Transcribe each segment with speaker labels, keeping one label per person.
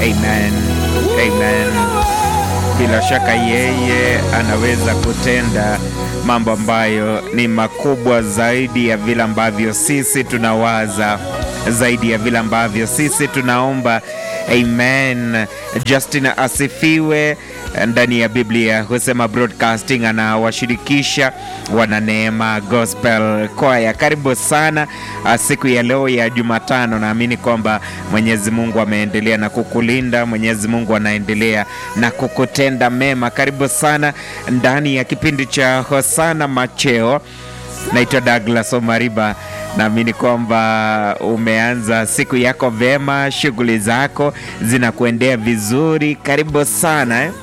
Speaker 1: Amen. Amen. Bila shaka yeye anaweza kutenda mambo ambayo ni makubwa zaidi ya vile ambavyo sisi tunawaza, zaidi ya vile ambavyo sisi tunaomba. Amen. Justin asifiwe. Ndani ya Biblia husema broadcasting anawashirikisha wananeema gospel kwaya. Karibu sana siku ya leo ya Jumatano. Naamini kwamba Mwenyezi Mungu ameendelea na kukulinda, Mwenyezi Mungu anaendelea na kukutenda mema. Karibu sana ndani ya kipindi cha Hosana Macheo. Naitwa Douglas Omariba. Naamini kwamba umeanza siku yako vyema, shughuli zako zinakuendea vizuri. Karibu sana eh?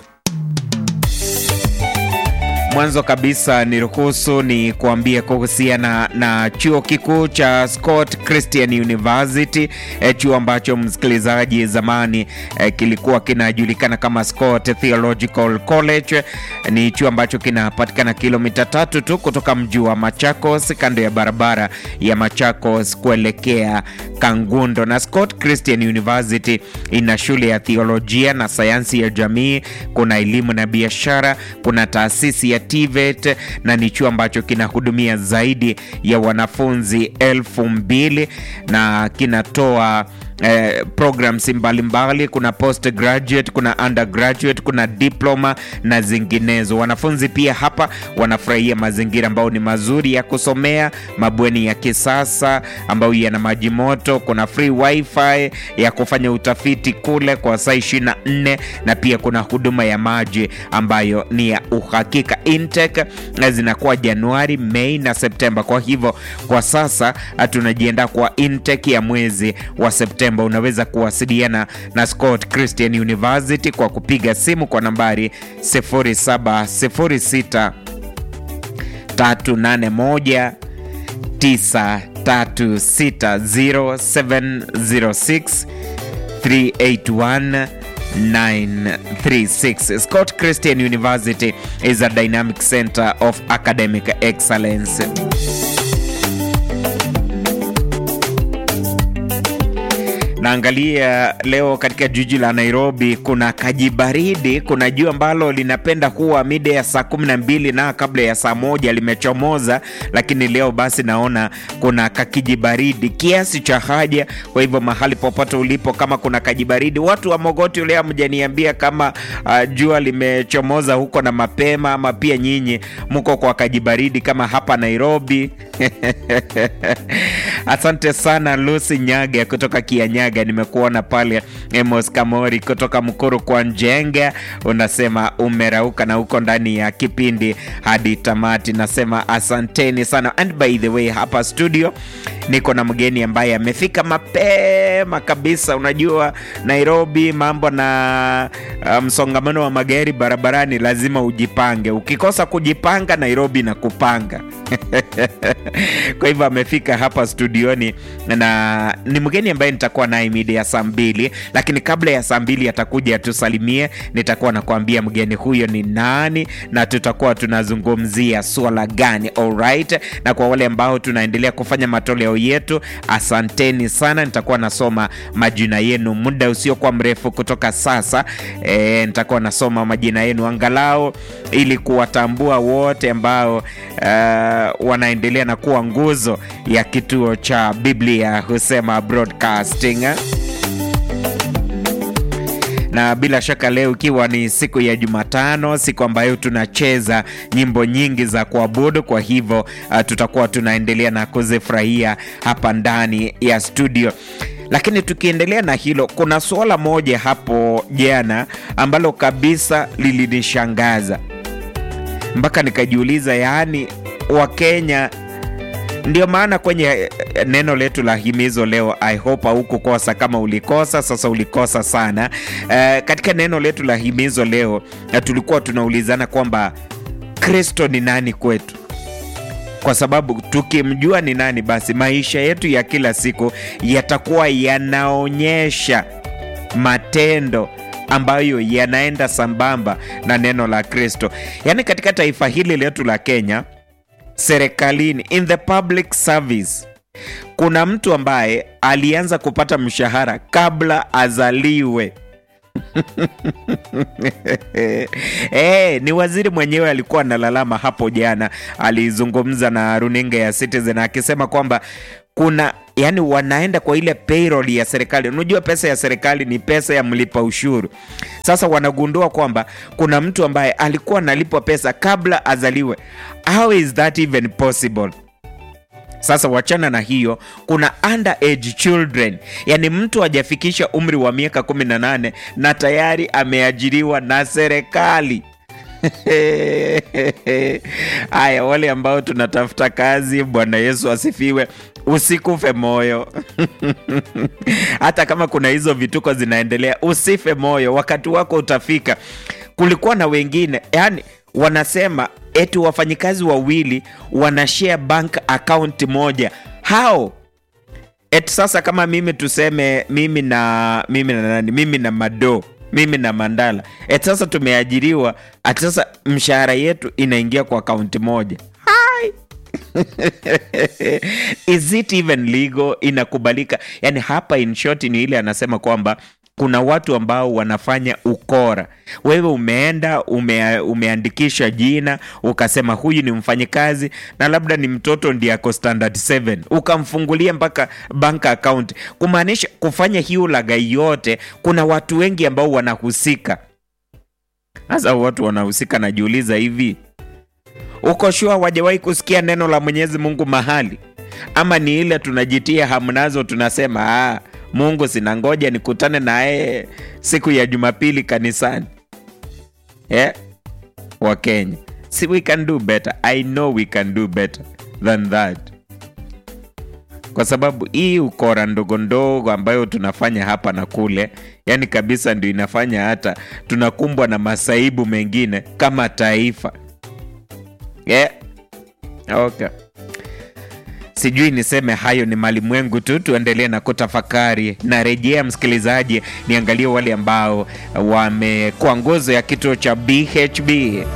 Speaker 1: Mwanzo kabisa niruhusu ni kuambia kuhusiana na chuo kikuu cha Scott Christian University, e, chuo ambacho msikilizaji zamani e, kilikuwa kinajulikana kama Scott Theological College. Ni chuo ambacho kinapatikana kilomita tatu tu kutoka mji wa Machakos, kando ya barabara ya Machakos kuelekea Kangundo. Na Scott Christian University ina shule ya theolojia na sayansi ya jamii, kuna elimu na biashara, kuna taasisi ya TVET na ni chuo ambacho kinahudumia zaidi ya wanafunzi elfu mbili na kinatoa Eh, programs mbalimbali. Kuna postgraduate, kuna undergraduate, kuna diploma na zinginezo. Wanafunzi pia hapa wanafurahia mazingira ambayo ni mazuri ya kusomea, mabweni ya kisasa ambayo yana maji moto, kuna free wifi ya kufanya utafiti kule kwa saa 24 na pia kuna huduma ya maji ambayo ni ya uhakika. Intake zinakuwa Januari, Mei na Septemba. Kwa hivyo kwa sasa tunajiandaa kwa intake ya mwezi wa Septemba. Unaweza kuwasiliana na Scott Christian University kwa kupiga simu kwa nambari 0706 381 936 381 936. Scott Christian University is a dynamic center of academic excellence. Naangalia leo katika jiji la Nairobi kuna kajibaridi, kuna jua ambalo linapenda kuwa mida ya saa kumi na mbili na kabla ya saa moja limechomoza, lakini leo basi naona kuna kakijibaridi kiasi cha haja. Kwa hivyo mahali popote ulipo, kama kuna kajibaridi, watu wa Mogoti ule amjaniambia kama uh, jua limechomoza huko na mapema, ama pia nyinyi mko kwa kajibaridi kama hapa Nairobi. Asante sana Lucy Nyaga kutoka Kianyaga, nimekuona pale. Emos Kamori kutoka Mkuru kwa Njenga, unasema umerauka na uko ndani ya kipindi hadi tamati. Nasema asanteni sana, and by the way, hapa studio niko na mgeni ambaye amefika mapema kabisa. Unajua Nairobi mambo na msongamano um, wa magari barabarani, lazima ujipange. Ukikosa kujipanga, Nairobi na kupanga kwa hivyo amefika hapa studioni na ni mgeni ambaye nitakuwa naye mida ya saa mbili, lakini kabla ya saa mbili atakuja atusalimie. Nitakuwa nakuambia mgeni huyo ni nani na tutakuwa tunazungumzia swala gani. Alright, na kwa wale ambao tunaendelea kufanya matoleo yetu, asanteni sana. Nitakuwa nasoma majina yenu muda usiokuwa mrefu kutoka sasa. E, nitakuwa nasoma majina yenu angalau ili kuwatambua wote ambao uh, wanaendelea na kuwa nguzo ya kituo cha Biblia husema broadcasting na bila shaka leo ikiwa ni siku ya Jumatano, siku ambayo tunacheza nyimbo nyingi za kuabudu. Kwa hivyo uh, tutakuwa tunaendelea na kuzifurahia hapa ndani ya studio. Lakini tukiendelea na hilo, kuna suala moja hapo jana ambalo kabisa lilinishangaza mpaka nikajiuliza, yaani Wakenya ndio maana kwenye neno letu la himizo leo, I hope haukukosa. Kama ulikosa sasa, ulikosa sana. Uh, katika neno letu la himizo leo uh, tulikuwa tunaulizana kwamba Kristo ni nani kwetu, kwa sababu tukimjua ni nani, basi maisha yetu ya kila siku yatakuwa yanaonyesha matendo ambayo yanaenda sambamba na neno la Kristo. Yaani katika taifa hili letu la Kenya serikalini in the public service kuna mtu ambaye alianza kupata mshahara kabla azaliwe. Eh, ni waziri mwenyewe alikuwa analalama hapo jana, alizungumza na runinga ya Citizen akisema kwamba kuna yani, wanaenda kwa ile payroll ya serikali. Unajua pesa ya serikali ni pesa ya mlipa ushuru. Sasa wanagundua kwamba kuna mtu ambaye alikuwa analipwa pesa kabla azaliwe. How is that even possible? Sasa wachana na hiyo, kuna underage children, yaani mtu hajafikisha umri wa miaka 18 na tayari ameajiriwa na serikali. Haya, wale ambao tunatafuta kazi, Bwana Yesu asifiwe, usikufe moyo hata kama kuna hizo vituko zinaendelea, usife moyo, wakati wako utafika. Kulikuwa na wengine yani wanasema eti wafanyikazi wawili wanashare bank account moja. How? Eti sasa kama mimi tuseme mimi na mimi na nani, mimi na Mado, mimi na Mandala, eti sasa tumeajiriwa, ati sasa mshahara yetu inaingia kwa akaunti moja. Hai! Is it even legal? Inakubalika? Yani hapa in short ni ile anasema kwamba kuna watu ambao wanafanya ukora. Wewe umeenda ume, umeandikisha jina ukasema huyu ni mfanyikazi na labda ni mtoto ndiye ako standard 7 ukamfungulia mpaka bank account, kumaanisha kufanya hiyo lagai yote. Kuna watu wengi ambao wanahusika. Sasa watu wanahusika, najiuliza hivi, uko shua wajawahi kusikia neno la Mwenyezi Mungu mahali, ama ni ile tunajitia hamnazo, tunasema ah, Mungu sina ngoja nikutane naye siku ya Jumapili kanisani yeah? wa Kenya, si we can do better. I know we can do better than that, kwa sababu hii ukora ndogo ndogo ambayo tunafanya hapa na kule, yani kabisa ndio inafanya hata tunakumbwa na masaibu mengine kama taifa yeah? Okay. Sijui niseme hayo ni malimwengu tu, tuendelee na kutafakari. Narejea msikilizaji, niangalie wale ambao wamekuwa nguzo ya kituo cha BHB.